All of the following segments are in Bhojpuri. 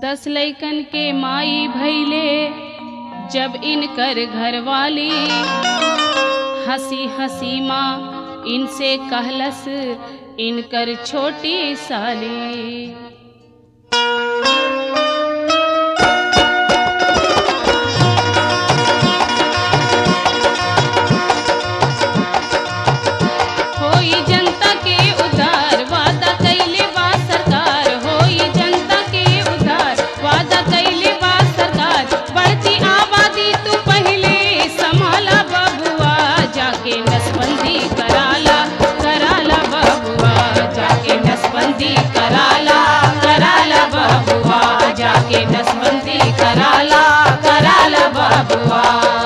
दस लैकन के माई भैले जब इनकर घरवाली हंसी हंसी माँ इनसे कहलस इनकर छोटी साली होई जनता के उद्धार वादा कैले बा सरकार होई जनता के उद्धार वादा कैले बा सरकार बढ़ती आबादी तू पहले संभाला बबुआ जाके नसबंदी कराला कराला बबुआ जाके नसबंदी कराला कराला बबुआ जाके नसबंदी कराला कराला बबुआ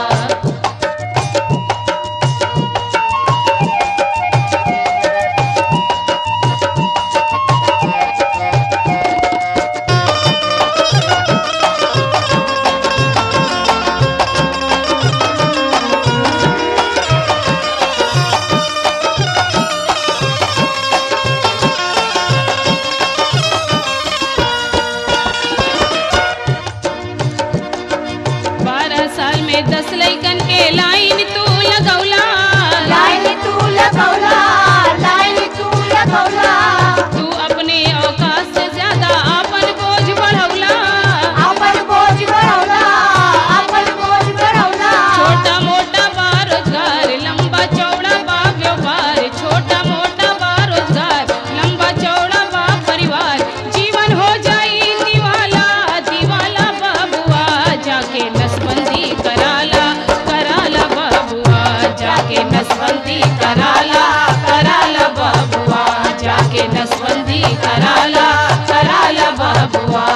बारह साल में दस लैकन के लाइन तू लगौला लाइन तू लगौला लाइन तू लगौला तू अपने औकात से ज्यादा अपन बोझ बढ़ौला अपन बोझ बढ़ौला अपन बोझ बढ़ौला छोटा मोटा बा रोजगार लंबा चौड़ा बा व्यापार छोटा मोटा बा रोजगार लंबा चौड़ा बा परिवार जीवन हो जाई दीवाला दीवाला बाबुआ जाके नसबंदी कराला कराला बाबुआ जाके नसबंदी कराला कराला बाबुआ जाके नसबंदी कराला कराला बाबुआ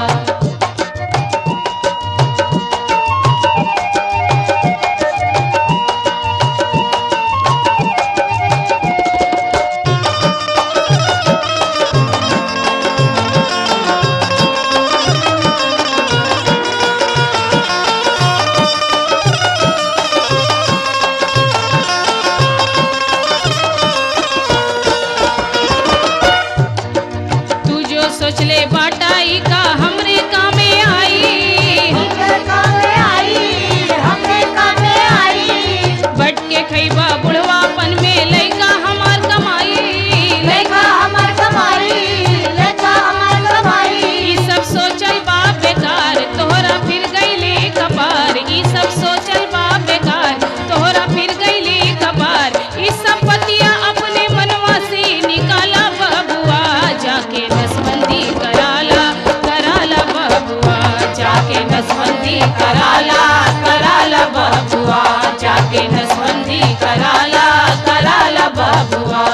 तू जो सोचले बाटाई का हमरे कामे आई हमरे कामे आई हमरे कामे आई बट के खैबा बुढ़वापन में लैका हमार कमाई लेखा हमर कमाई लेखा हमर कमाई ई सब सोचल बा बेकार तोहरा फिर गईले कपार ई सब सोचल बा बेकार तोहरा फिर गईले कपार ई सब पतिया अपने मनवा से निकाला बबुआ जाके नसबंदी कराला कराला बबुआ जाके नसबंदी कराला कराला बबुआ जाके नसबंदी कराला कराला बबुआ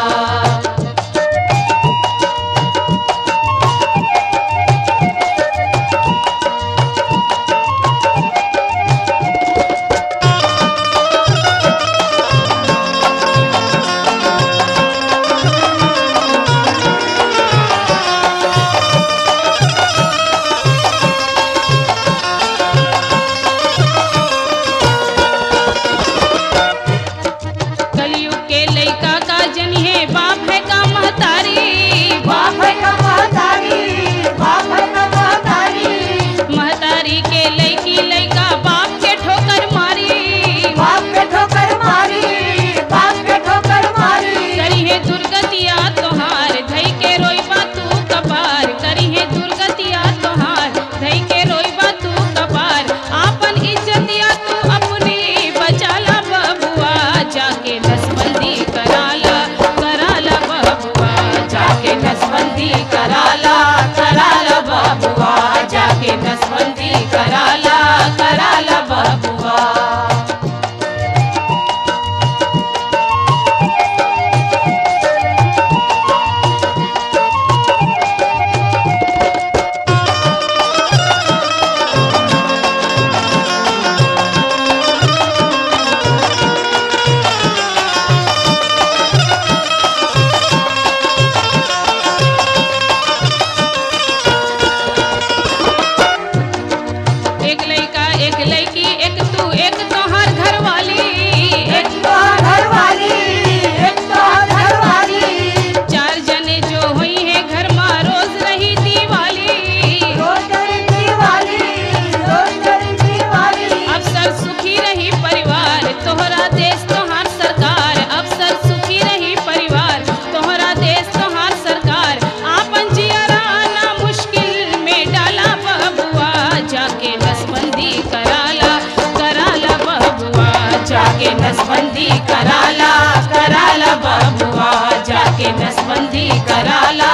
नसबंदी कराला कराला बबुआ जाके नसबंदी कराला कराला बबुआ जाके नसबंदी कराला